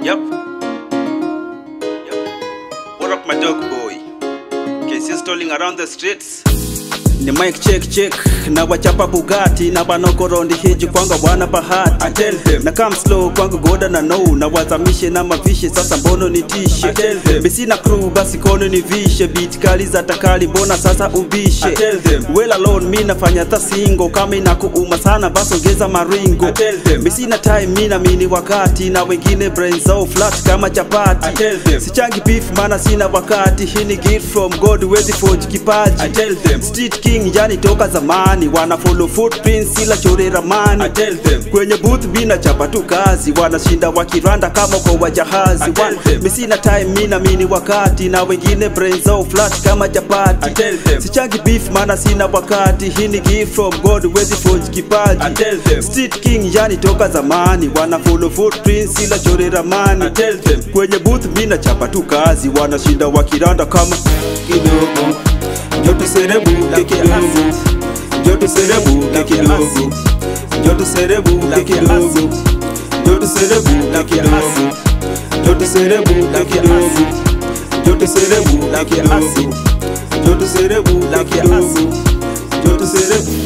Yep. Yep. What up, my dog boy? KC strolling around the streets. ni mic check check na wachapa bugati na banokorondi hiji kwanga bwana bahati I tell them. na come slow kwangu goda na no na wazamishe na mavishe sasa mbono nitishe I tell them. misina crew basi kono nivishe beat kali za takali mbona sasa ubishe I tell them. well alone mi nafanya ta singo kama inakuuma sana basi ongeza maringo I tell them. misina time mi na mini wakati na wengine brain zao flat kama chapati I tell them. sichangi beef mana sina wakati hii ni gift from god wezi forge kipaji I tell them. Street King yani toka zamani wana follow footprints ila chore ramani I tell them. kwenye booth mina chapa tu kazi wanashinda wakiranda kama kwa wajahazi I tell Wan- them. mi sina time mina mini wakati na wengine brain zao flat kama chapati I tell them. sichangi beef mana sina wakati hii ni gift from God wezi forge kipaji I tell them. Street King yani toka zamani wana follow footprints ila chore ramani I tell them. kwenye booth mina chapa tu kazi wanashinda wakiranda kama kidogo njo tuserebuke kidogo njo tuserebuke kidogo njo tuserebuke kidogo njo tuserebuke kidogo njo tuserebuke kidogo njo tuserebuke kidogo njo tuserebuke kidogo njo tuserebuke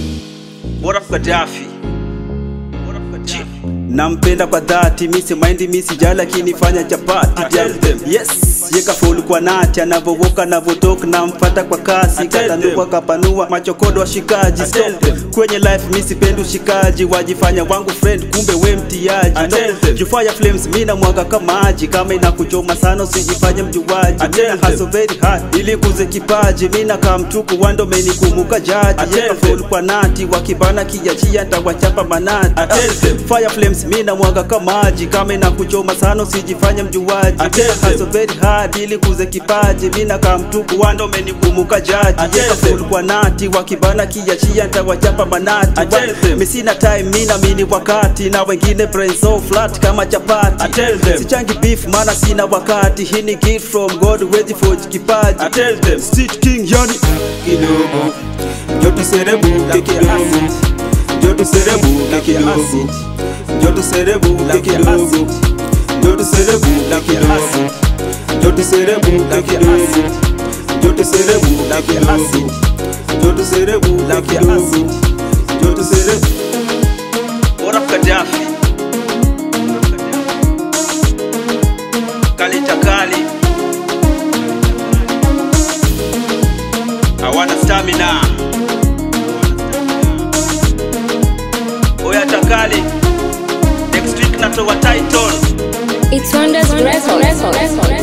What up, Gaddafi? What up, Gaddafi? nampenda kwa dhati misi maindi misi jala akinifanya chapati I tell them. yes yekafulu kwa nati anavovoka anavotoka namfata kwa kasi I tell katanua them. kapanua machokodo washikaji I tell Stop. them. kwenye life misipendi ushikaji wajifanya wangu friend kumbe we mtiaji I tell them. jufaya flames mina mwaga kamaji kama inakuchoma sana usijifanye mjuaji I tell mina them. hustle very hard ili kuze kipaji mina kamtuku wandomeni kumuka I jaji tell yekafulu them. kwa nati wakibana kijachia ntawachapa manati I tell them. Fire flames mina mwaga kamaji kama inakuchoma sana usijifanye mjuaji I tell Mina them. hustle very hard ili kuze kipaji mina kamtuku wando menikumuka I jaji tell Yeka them. full kwa nati wakibana kijachia ntawachapa manati I tell Wa- them. misina time mina mini wakati na wengine brain so flat kama chapati I tell them. sichangi beef mana sina wakati hii ni gift from God wezi forge kipaji I tell them. Street King yani kidogo njo tuserebuke kidogo njo tuserebuke kidogo njo tuserebuke kidogo njo tuserebuke kidogo njo tuserebuke kidogo njo tuserebuke kidogo njo tuserebuke kidogo njo tuserebuke What up, Gaddafi? Kali takali. Hawana stamina. Oya takali. Next week natoa title. It's Wonders Records.